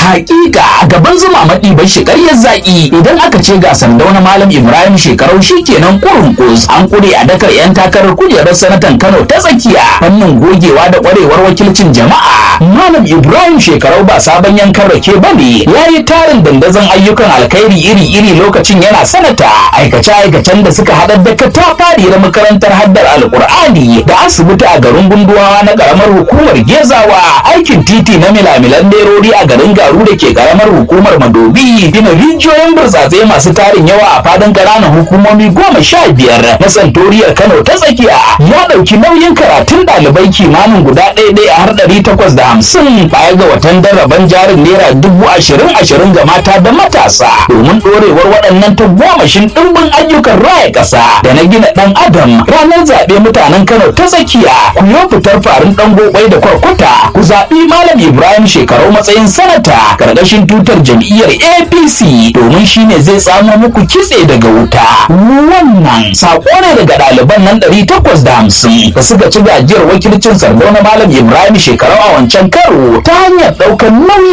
hakika gaban zuma maɗi bai shi ƙaryar zaƙi idan aka ce ga sandau na malam ibrahim shekarau shi kenan kurun kus an kure a dakar yan takarar kujerar sanatan kano ta tsakiya fannin gogewa da ƙwarewar wakilcin jama'a malam ibrahim shekarau ba sabon yankan rake ba ne ya yi tarin dandazon ayyukan alkhairi iri-iri lokacin yana sanata aikace-aikacen da suka haɗar da katafari na makarantar haddar alkur'ani da asibiti a garin gunduwawa na ƙaramar hukumar gezawa aikin titi na milamilan nerori a garin garu da ke ƙaramar hukumar madobi gina rijiyoyin burtsatse masu tarin yawa a fadin ƙananan hukumomi goma sha biyar na santoriyar kano ta tsakiya ya ɗauki nauyin karatun ɗalibai kimanin guda ɗaya ɗaya har ɗari takwas da hamsin baya ga watan daraban jarin naira dubu ashirin ashirin ga mata da matasa domin ɗorewar waɗannan tagomashin ɗimbin ayyukan raya ƙasa da na gina ɗan adam ranar zaɓe mutanen kano ta tsakiya ku yi fitar farin ɗan gobai da kwarkwata ku zaɓi malam ibrahim shekarau matsayin sanata ƙarƙashin tutar jam'iyyar apc domin shine zai samo muku kitse daga wuta wannan saƙo ne daga ɗaliban nan ɗari takwas da hamsin da suka ci gajiyar wakilcin sardauna malam ibrahim shekarau a wancan karo ta hanyar ɗaukar nauyi